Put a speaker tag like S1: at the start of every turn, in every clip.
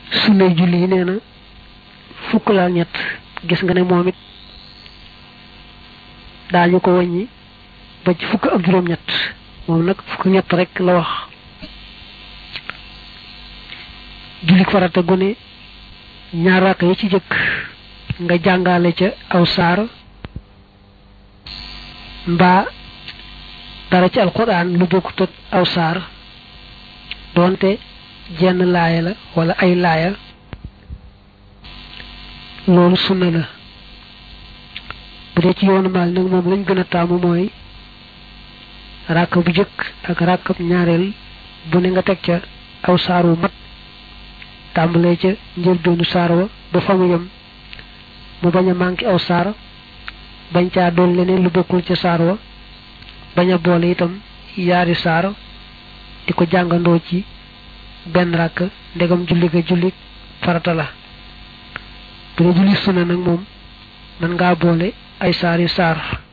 S1: sunnay julli yi nee na fukk la ñett gis nga ne moom it daañu ko wàññi ba ci fukk ak juróom-ñett moom nag fukk ñett rek la wax jullik farata gune ñaar raaka yi ci jëkk nga jàngale ca aw saar mbaa dara ci alquran lu bokkut ak aw saar doonte jenn laaya la wala ay laaya loolu sunna la bu dee ci yoonu maal nag moom lañ gën a taamu mooy ràkk bu jëkk ak ràkkab ñaareel bu ne nga teg ca aw saar wu mat tàmbalee ca njëlbeenu saar wa ba fa mu yem mu bañ a manqué aw saar bañ caa doon leneen lu bokkul ca saar wa bañ a boole itam yaari saar di ko jàngandoo ci benn ràkk ndegam julli ga julli farata la bu dee julli sunna nag moom mën ngaa boole ay saari saar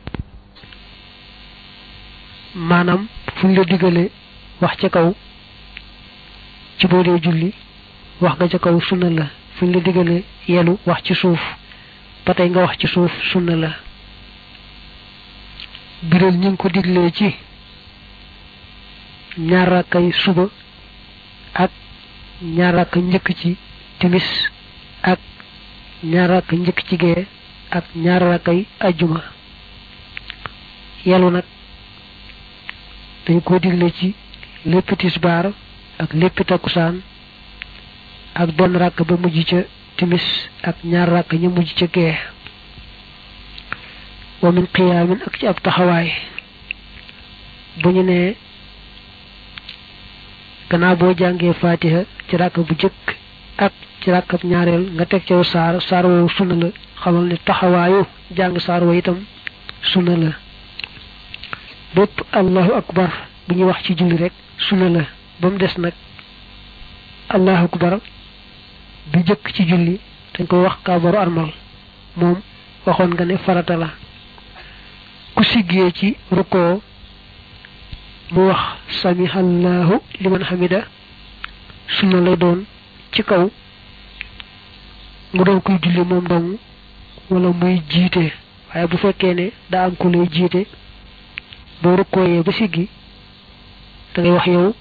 S1: maanaam fu ñu la digale wax ca kaw ci boo dee julli wax nga ca kaw sunna la fu ñu la digale yelu wax ci suuf ba tey nga wax ci suuf sunna la biral ñu ngi ko diglee ci ñaar rakkay suba ak ñaar rakk njëkk ci timis ak ñaar rakk njëkk ci gee ak ñaar rakkay ajjuma yelu nag dañ ko digle ci lépp tisbaar ak lépp takkusaan ak benn rakk ba mujj ca timis ak ñaar rakk ñu mujj ca gee wa min qiyaamin ak ci ab taxawaay bu ñu nee gannaaw boo jàngee fatiha ci rakk bu jëkk ak ci rakkab ñaareel nga teg caw saar saar woowu sunna la xamal ne taxawaayu jàng saar wa itam sunna la bépp allahu akbar bu ñuy wax ci julli rek sunna la ba mu des nag allahu akbar bi jëkk ci julli dañ koy wax kaabaru armal moom waxoon nga ne farata la ku siggee ci rukkoo mu wax samihallahu liman hamida sunna lay doon ci kaw mu doon koy julli moom dong wala muy jiite waaye bu fekkee ne daa am ku lay jiite boo rukkooyee ba siggi da ngay wax yow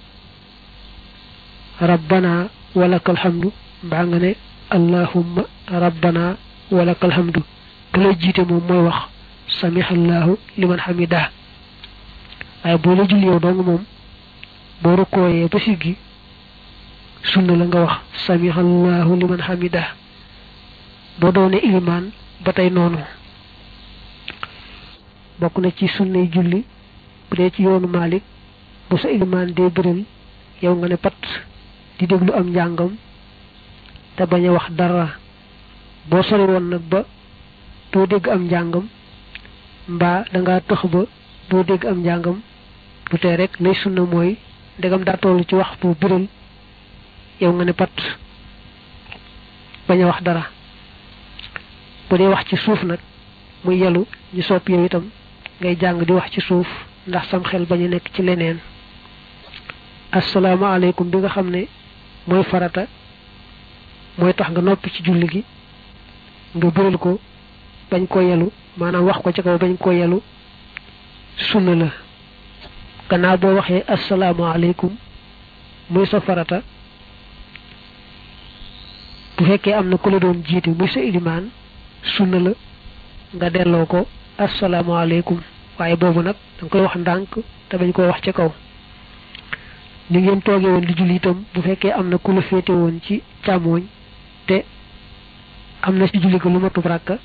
S1: rabbana walakal hamdu mbaa nga ne allahumma rabbana walakal hamdu ku lay jiite moom mooy wax samihallahu liman hamida waaye boo la julli yow dong moom boo rukkooyee ba siggi sunna la nga wax samihallahu liman hamida boo doone ilimaan ba tey noonu bokk na ci sunnay julli bu dee ci yoonu Malik bu sa ilimaan dee biral yow nga ne pat di déglu am njàngam te bañ a wax dara boo sori woon nag ba doo dégg am njàngam mbaa danga tëx ba doo dégg am njàngam du tee rek lay sunna mooy ndegam daa toll ci wax bu biral yow nga ne pat bañ a wax dara bu dee wax ci suuf nag muy yelu ñu sopp yow itam ngay jàng di wax ci suuf ndax sam xel bañ a nekk ci leneen asalaamaaleykum bi nga xam ne mooy farata mooy tax nga noppi ci julli gi nga biral ko bañ ko yelu maanaam wax ko ci kaw bañ ko yelu sunna la gannaaw boo waxee asalaamaaleykum muy sa farata bu fekkee am na ku la doon jiite muy sa ilimaan sunna la nga delloo ko asalaamaaleykum waaye boobu nag danga koy wax ndànk te bañ koy wax ca kaw ni ngeen toogee woon di julli itam bu fekkee am na ku la féete woon ci càmmooñ te am na ci julli ko lu matub ràkka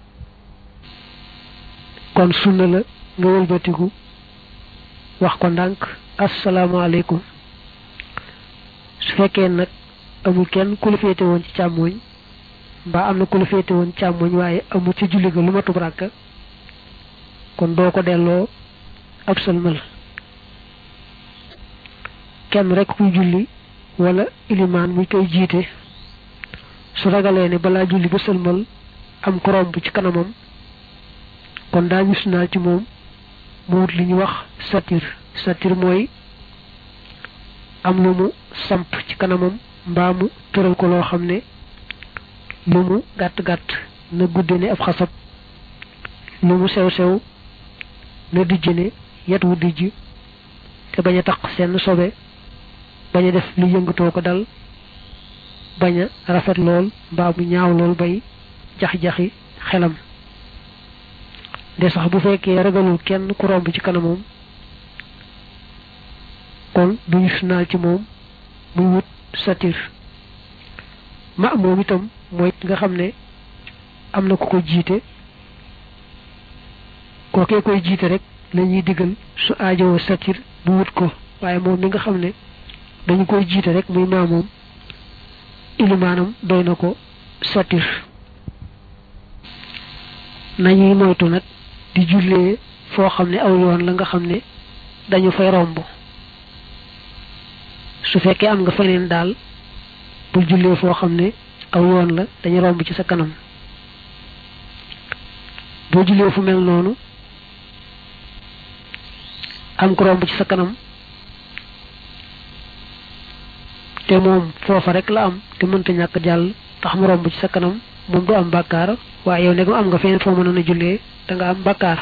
S1: kon sunna la nga wëlbatiku wax ko ndànk asalaamaaleykum su fekkee nag amul kenn ku la féete woon ci càmmooñ mbaa am na ku la féete woon càmmooñ waaye amul ci julli ga lu matub ràkka kon doo ko delloo ab sëlmal kenn rek kuy julli wala ilimaan muy koy jiite su ragalee ne balaa julli ba sëlmal am ko romb ci kanamam kon daa gis naa ci moom mu wut li ñu wax satir satir mooy am lu mu samp ci kanamam mbaa mu tëral ko loo xam ne lu mu gàtt gàtt na gudde ne ab xasab lu mu sew sew na dijj ne yet wu dijj te bañ a taq seen sobe bañ a def lu yëngatoo ko dal bañ a rafet lool mbaa mu ñaaw lool bay jax-jaxi xelam de sax bu fekkee ragalul kenn ku romb ci kanamam kon duñu sunaal ci moom muy wut satir ma moom itam mooy nga xam ne am na ku ko jiite kookee koy jiite rek lañuy digal su aajowoo satir bu wut ko waaye moom mi nga xam ne dañu koy jiite rek muy maamoom ilimaanam doy na ko satir nañuy moytu nag di jullee foo xam ne aw yoon la nga xam ne dañu fay romb su fekkee am nga feneen daal bul jullee foo xam ne aw yoon la dañu romb ci sa kanam boo jullee fu mel noonu am ko romb ci sa kanam te moom foofa rek la am te mënta ñàkk jàll tax mu romb ci sa kanam moom du am bàkkaar waaye yow ndegam am nga feneen foo mënoon a jullee da nga am bàkkaar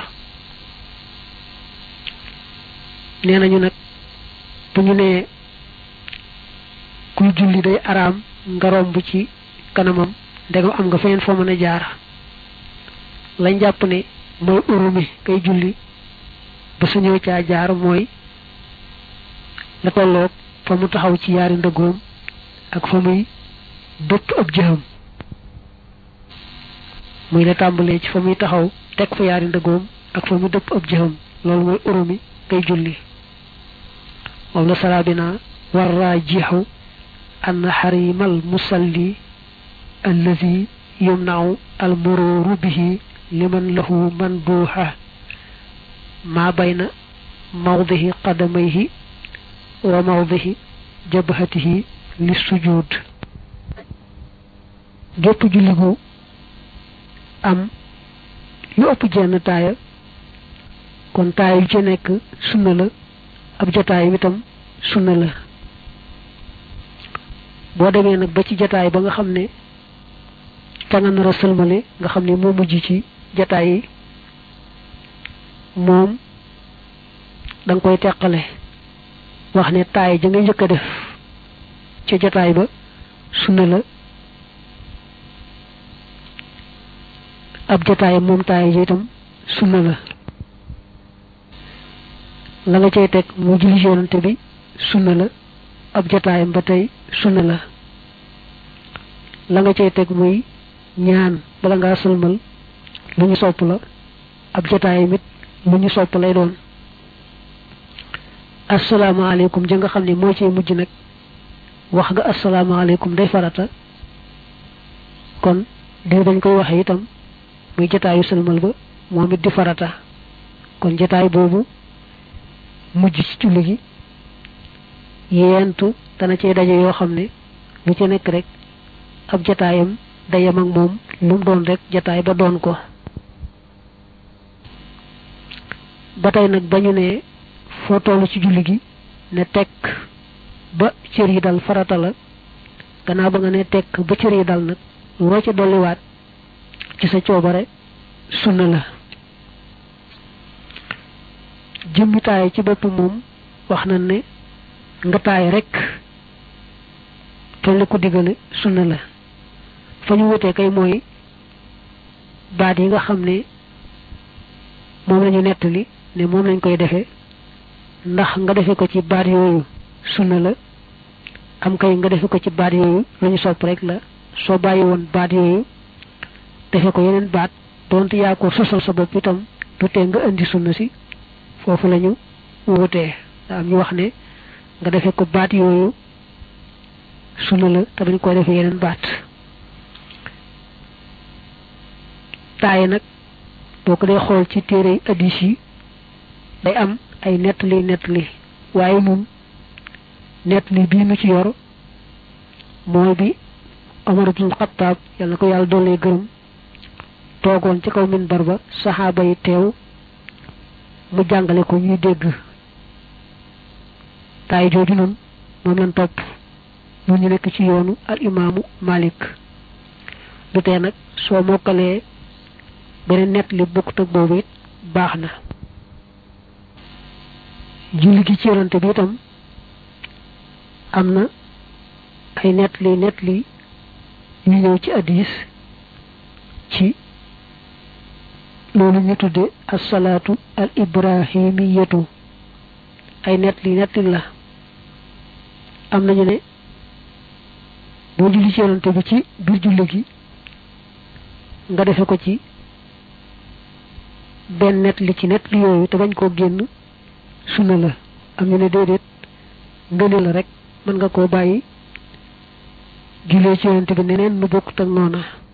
S1: nee nañu nag bu ñu nee kuy julli day araam nga romb ci kanamam ndegam am nga feneen foo mën a jaar lañ jàpp ne mooy urumi kay julli ba suñëw caa jaar mooy la tolloog fa mu taxaw ci yaari ndëggoom ak fa muy dëpp ab jëxam muy la tàmbalee ci fa muy taxaw teg fa yaari ndëggoom ak fa muy dëpp ab jëxam loolu mooy urumi kay julli moom la sarabina war raa jiixu أن حريم المصلي الذي يمنع المرور به لمن له منبوحة ما بين موضع قدميه وموضع جبهته للسجود جوب جلغو am lu ëpp jenn taaya kon taaya yu ci nekk sunna la ab jotaay itam sunna la boo demee nag ba ci jataay ba nga xam ne ca nga nar a sëlmale nga xam ne moo mujj ci jataay yi moom da nga koy teqale wax ne taay ja nga njëkk a def ca jataay ba sunna la ab jataay moom taay ja itam sunna la la nga cay teg mu julli yonante bi sunna la ab jataayam ba tey sunna la la nga cay teg muy ñaan bala ngaa sëlmal lu ñu sopp la ab jataayam it lu ñu sopp lay doon asalaamaaleykum ja nga xam ne moo ciy mujj nag wax nga asalaamaaleykum day farata kon di dañ koy waxe itam muy jataayu sëlmal ba moom it di farata kon jataay boobu mujj ci julli gi yeentu dana cee daje yoo xam ne lu ci nekk rek ab jataayam dayam ak moom lu mu doon rek jataay ba doon ko ba tey nag ba ñu ne foo toll ci julli gi ne tekk ba cër yi dal farata la gannaaw ba nga ne tekk ba cër yi dal nag loo ca dolliwaat ci sa coobare sunna la jëmmi taay ci bopp moom wax na ne nga taay rek toll ko digale sunna la fa ñu wutee kay mooy baat yi nga xam ne moom lañu nettali ne moom lañ koy defee ndax nga defe ko ci baat yooyu sunna la am kay nga defe ko ci baat yooyu lu ñu sopp rek la soo bàyyi woon baat yooyu defe ko yeneen baat donte yaa ko sosal sa bopp itam du tee nga indi sunna si foofu lañu wutee daa am ñu wax ne nga defe ko baat yooyu sunna la te bañ koy defe yeneen baat taaye nag boo ko dee xool ci téere addis yi day am ay nettali nettali waaye moom nettali bii nu ci yor mooy bi Omar ibn Xattaab yal na ko yàlla doolee gërëm toogoon ci kaw minbar ba saxaaba yi teew mu jàngale ko ñuy dégg taay jooju noonu moom lañ topp mu ñu nekk ci yoonu al imaamu malik du tee nag soo mokkalee beneen nett li bokkut ak boobu it baax na julli gi ci yonante bi itam am na ay nett li nett li yu ñëw ci addis ci loolu ñu tudde asalaatu al ibrahimiyatu ay nett li nett la am nañu ne boo julli ci yonante bi ci biir julli gi nga defe ko ci benn nett li ci nett li yooyu te bañ koo génn sunna la am ñu ne déedéet ngëne la rek mën nga koo bàyyi jullee ci yonante bi neneen nu bokkut ak noona